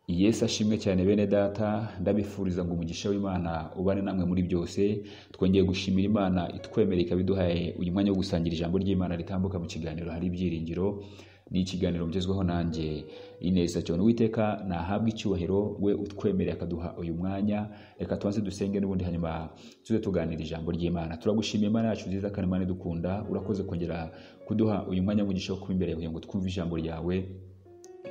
yesu ashimwe cyane bene data ndabifuriza ngo umugisha w'imana ubane namwe muri byose twongeye gushimira imana itwemera ikaba iduhaye uyu mwanya wo gusangira ijambo ry'imana ritambuka mu kiganiro hari ibyiringiro ni ikiganiro mgezweho nanjye ineza cyane uwiteka nahabwa icyubahiro we utwemereye akaduha uyu mwanya reka tubanze dusenge n'ubundi hanyuma tuze tuganira ijambo ry'imana turagushimiye imana yacu nziza kandi imana idukunda urakoze kongera kuduha uyu mwanya w'umugisha wo kuba imbere yawe kugira ngo twumve ijambo ryawe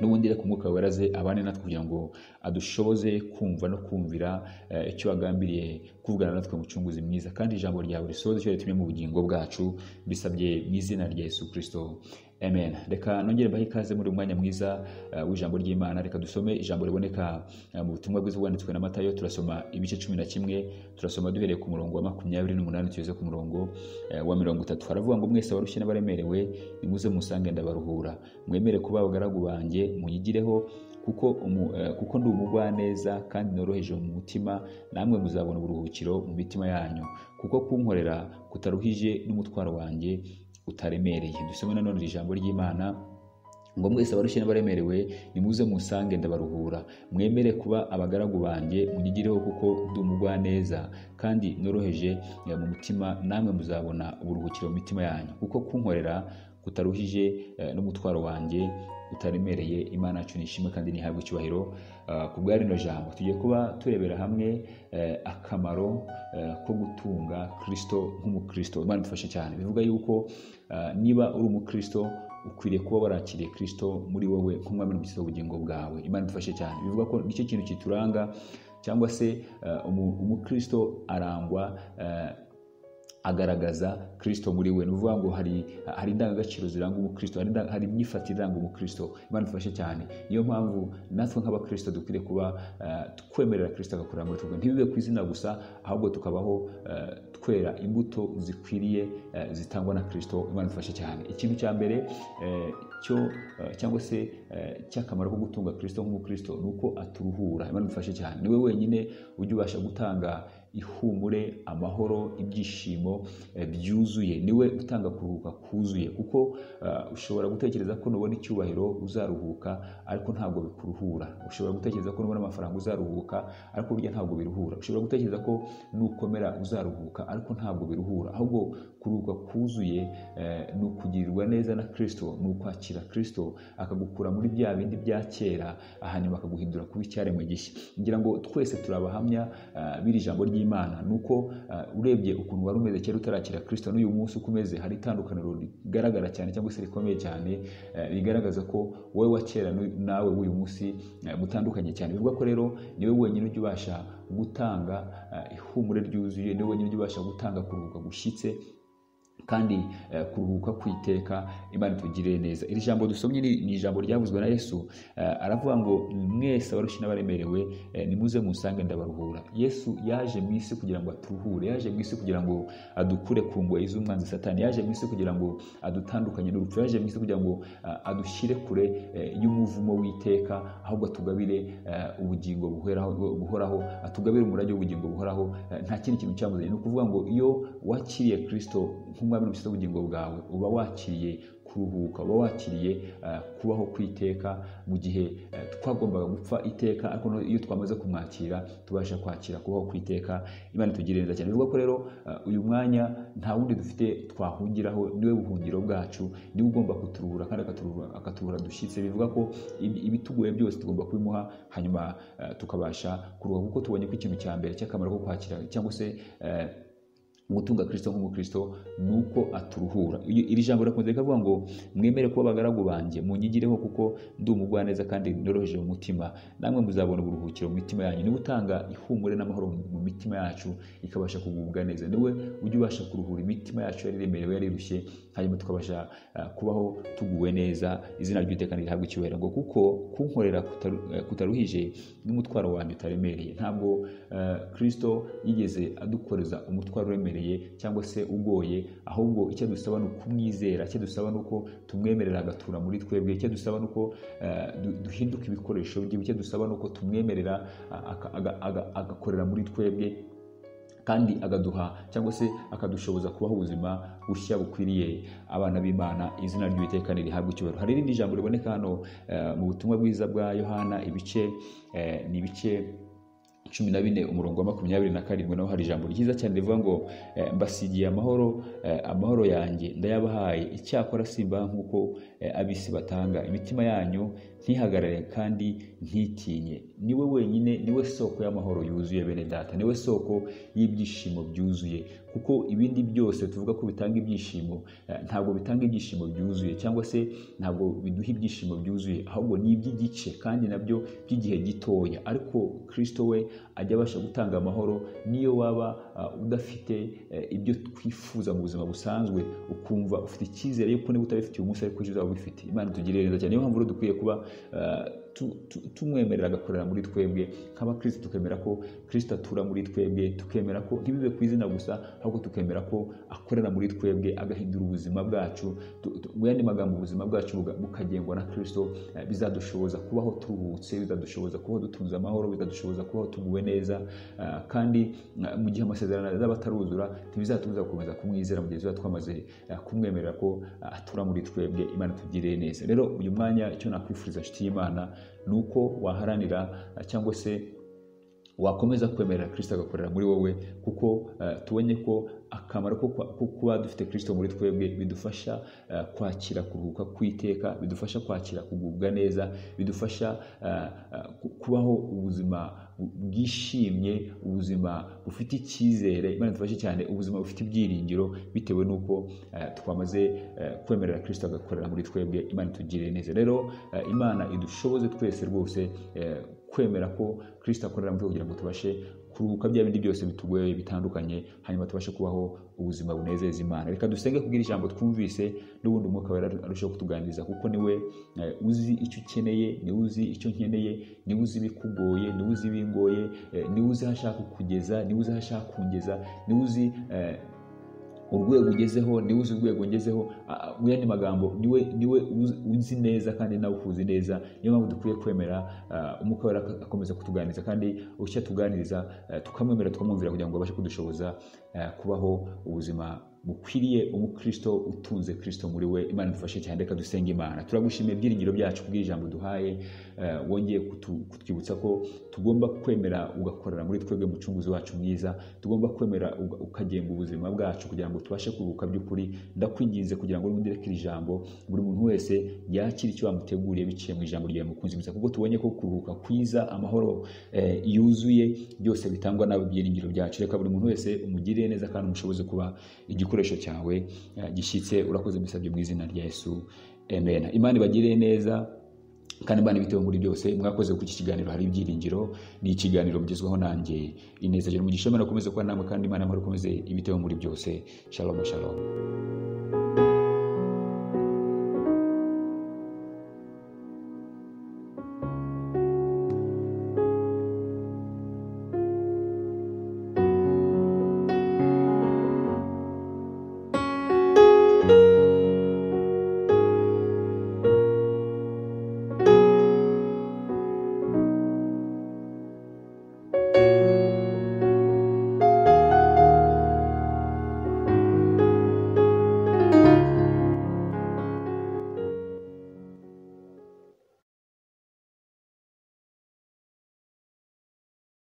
n'ubundi reka umwuka weraze abane natwe kugira ngo adushoboze kumva no kumvira eh, icyo wagambiriye kuvugana natwe mucunguzi mwiza kandi ijambo ryawe risohoze icyo ritumye mu bugingo bwacu bisabye mu izina rya yesu kirisito amen reka nongere mbahe ikaze muri uyu mwanya mwiza eh, w'ijambo ry'imana reka dusome ijambo riboneka eh, mu butumwa bwiza bwanditswe na matayo turasoma ibice cumi na kimwe turasoma duhereye ku murongo wa makumyabiri n'umunani tugeze ku murongo eh, wa mirongo itatu haravuga ngo mwese abarushye n'abaremerewe nimuze musange ndabaruhura mwemere kuba abagaragu banjye munyigireho kuko umu, eh, kuko ndi umugwaneza kandi noroheje mu mutima namwe muzabona uburuhukiro mu mitima yanyu kuko kunkorera kutaruhije n'umutwaro wanjye utaremereye dusome nanone iri jambo ry'imana ngo mwese abarushye n'abaremerewe nimuze musange ndabaruhura mwemere kuba abagaragu banjye munyigireho kuko ndi umugwaneza kandi noroheje eh, mu mutima namwe muzabona uburuhukiro mu mitima yanyu kuko kunkorera kutaruhije eh, n'umutwaro wanjye utaremereye imana yacu nishimwe kandi nihabwe icyubahiro Ah, ku bwa rino jambo tugiye kuba turebera hamwe eh, akamaro eh, ko gutunga kirisito nk'umukristo imana idufashe cyane bivuga yuko ah, niba uri umukristo ukwiriye kuba warakiriye kirisito muri wowe nk'umwami n'umukiza w'ubugingo bwawe imana idufashe cyane bivuga ko nicyo kintu kituranga cyangwa se eh, umu- umukristo arangwa eh, agaragaza kirisito muri we ni ukuvuga ngo hari hari indangagaciro ziranga umukristo hari inda- hari imyifatire iranga umukristo imana idufashe cyane niyo mpamvu natwe nk'abakristo dukwiriye kuba eh, twemerera kirisito agakorera muri twe ntibibe ku izina gusa ahubwo tukabaho eh, twera imbuto zikwiriye eh, zitangwa na kirisito imana idufashe cyane ikintu cya mbere eh, cyo eh, cyangwa se eh, cy'akamaro ko gutunga kirisito nk'umukristo ni uko aturuhura imana idufashe cyane niwe wenyine ujya ubasha gutanga ihumure amahoro ibyishimo eh, byuzuye niwe utanga kuruhuka kuzuye kuko eh, ushobora gutekereza ko nubona icyubahiro uzaruhuka ariko ntabwo bikuruhura ushobora gutekereza ko nubona amafaranga uzaruhuka ariko burya ntabwo biruhura ushobora gutekereza ko nukomera uzaruhuka ariko ntabwo biruhura ahubwo kuruhuka kuzuye eh, ni ukugirirwa neza na kirisito ni ukwakira kirisito akagukura muri bya bindi bya kera hanyuma akaguhindura kuba icyaremwe gishya ngira ngo twese turi abahamya ah, b'iri jambo ry'imana ni uko ah, urebye ukuntu wari umeze kera utarakira kirisito n'uyu munsi uko umeze hari itandukaniro rigaragara cyane cyangwa se rikomeye cyane eh, rigaragaza ko wowe wa kera n'uyu- nawe w'uyu munsi eh, mutandukanye cyane bivuga ko rero niwe wenyine ujya ubasha gutanga ah, ihumure ryuzuye niwe wenyine ujya ubasha gutanga kuruhuka gushyitse kandi eh, kuruhuka kwiteka imana itugirire neza iri jambo dusomye ni ni ijambo ryavuzwe na yesu eh, aravuga ngo mwese abarushye n'abaremerewe eh, nimuze musange ndabaruhura yesu yaje mu isi kugira ngo aturuhure yaje mu isi kugira ngo adukure ku ngoyi z'umwanzi satani yaje mu isi kugira ngo adutandukanye n'urupfu yaje mu isi kugira ngo ah, adushyire kure eh, y'umuvumo w'iteka ahubwo atugabire eh, ubugingo buhoraho buhoraho atugabire umurage w'ubugingo buhoraho eh, nta kindi kintu cyamuzanye ni ukuvuga ngo iyo wakiriye kirisito nk'umwami n'umukiza w'ubugingo bwawe uba wakiriye kuruhuka uba wakiriye eh, kubaho kw'iteka mu gihe eh, twagombaga gupfa iteka ariko noneho iyo twamaze kumwakira tubasha kwakira kubaho kw'iteka imana itugirire neza cyane bivuga ko rero eh, uyu mwanya nta wundi dufite twahungiraho niwe buhungiro bwacu niwe ugomba kuturuhura kandi akaturuhura akaturuhura dushyitse bivuga ko ibi- ibitugoye byose tugomba kubimuha hanyuma eh, tukabasha kuruhuka kuko tubonye ko ikintu cya mbere cy'akamaro ko kwakira cyangwa se eh, gutunga kirisito nk'umukristo ni uko aturuhura Iyo- iri jambo rirakomeza rikavuga ngo mwemere kuba abagaragu banjye munyigireho kuko ndi umugwaneza kandi noroheje mu mutima namwe muzabona uburuhukiro mu mitima yanyu niwe utanga ihumure n'amahoro mu- mu mitima yacu ikabasha kugubwa neza niwe ujya ubasha kuruhura imitima yacu yari iremerewe yari irushye hanyuma tukabasha ah, kubaho tuguwe neza izina ry'iteka rihabwa icyubahiro ngo kuko kunkorera kutaru- eh, kutaruhije n'umutwaro wanjye utaremereye ntabwo eh, kristo yigeze adukoreza umutwaro uremereye cyangwa se ugoye ahubwo icyo dusaba ni ukumwizera icyo dusaba ni uko tumwemerera agatura muri twebwe icyo dusaba ni uko eh, du- duhinduka ibikoresho bye icyo dusaba ni uko tumwemerera ah, aka- aga- aga- agakorera muri twebwe kandi agaduha cyangwa se akadushoboza kubaho ubuzima bushya bukwiriye abana b'imana izina ry'uwiteka nirihabwa icyubahiro hari irindi jambo riboneka hano eh, mu butumwa bwiza bwa yohana ibice eh, ni ibice cumi na bine umurongo wa makumyabiri na karindwi naho hari ijambo ryiza cyane rivuga ngo eh, mbasigiye amahoro eh, amahoro yanjye ndayabahaye icyakora simbaha nk'uko eh, ab'isi batanga imitima yanyu ntihagarare kandi ntitinye niwe wenyine niwe soko y'amahoro yuzuye bene data niwe soko y'ibyishimo byuzuye kuko ibindi byose tuvuga ko bitanga ibyishimo eh, ntabwo bitanga ibyishimo byuzuye cyangwa se ntabwo biduha ibyishimo byuzuye ahubwo ni iby'igice kandi nabyo by'igihe gitoya ariko kirisito we ajya abasha gutanga amahoro niyo waba uh, udafite eh, ibyo twifuza mu buzima busanzwe ukumva ufite icyizere yuko niba utabifitiye umunsi ariko ejo uzaba ubifite imana itugirire neza cyane niyo mpamvu rero dukwiye kuba uh, tu- tu- tumwemerera agakorera muri twebwe nk'abakristo tukemera ko kristo atura muri twebwe tukemera ko ntibibe ku izina gusa ahubwo tukemera ko akorera muri twebwe agahindura ubuzima bwacu Tu- tu- mu yandi magambo ubuzima bwacu buga- bukagengwa na kristo eh, bizadushoboza kubaho turuhutse bizadushoboza kubaho dutunze amahoro bizadushoboza kubaho tuguwe neza eh, kandi eh, mu gihe amasezerano azaba ataruzura ntibizatubuza gukomeza kumwizera mu gihe tuzaba twamaze eh, kumwemerera ko eh, atura muri twebwe imana itugirire neza rero uyu mwanya icyo nakwifuriza nshuti y'imana ni uko waharanira eh, cyangwa se wakomeza kwemerera kirisito agakorera muri wowe kuko eh, tubonye ko akamaro ko kwa- ko kuba dufite kirisito muri twebwe bidufasha eh, kwakira kuruhuka kw'iteka bidufasha kwakira kugubwa neza bidufasha eh, eh, ku- kubaho ubuzima bu- bwishimye ubuzima bufite icyizere imana idufashe cyane ubuzima bufite ibyiringiro bitewe n'uko eh, twamaze eh, kwemerera kirisito agakorera muri twebwe imana itugirire neza rero eh, imana idushoboze twese rwose eh, kwemera ko kirisito akorera muri kugira ngo tubashe kuruhuka bya bindi byose bitugoye bitandukanye hanyuma tubashe kubaho ubuzima bunezeza imana reka dusenge kubwira ijambo twumvise n'ubundi umwuka wera arushaho kutuganiriza kuko niwe eh, uzi icyo ukeneye niwe uzi icyo nkeneye niwe uzi ibikugoye niwe uzi ibingoye eh, niwe uzi aho ashaka kugeza niwe uzi aho ashaka kungeza niwe uzi eh, urwego ugezeho niwe uzi urwego ngezeho a- a- mu yandi magambo niwe niwe uzi- uzi neza kandi nawe ukuzi neza niyo mpamvu dukwiye kwemera ah, umwuka wera ak- akomeza kutuganiriza kandi ushya tuganiriza eh, tukamwemera tukamwumvira kugira ngo abashe kudushoboza eh, kubaho ubuzima bukwiriye umukristo utunze kristo muri we imana idufashe cyane reka dusenge imana turagushimiye ibyiringiro byacu kubw'ijambo duhaye eh, wongeye kutu- kutwibutsa ko tugomba kwemera ugakorera muri twebwe mucunguzi wacu mwiza tugomba kwemera uga- ukagenga ubuzima bwacu kugira ngo tubashe kuruhuka by'ukuri ndakwinginze kugira ngo nundi reka iri jambo buri muntu wese yakire icyo wamuteguriye biciye mu ijambo ryawe mukunzi mwiza kuko tubonye ko kuruhuka kwiza amahoro eh, yuzuye byose bitangwa nabi byiringiro byacu reka buri muntu wese umugirire neza kandi umushoboze kuba igikoresho cyawe eh, gishyitse urakoze mbisabye mu izina rya yesu amen imana ibagirire neza kandi imana ibiteho muri byose mwakoze kuri iki kiganiro hari ibyiringiro ni ikiganiro mugezweho nanjye ineza jana umugisha imana ukomeze kuba namwe kandi imana amahoro ikomeze ibiteho muri byose shalom shalom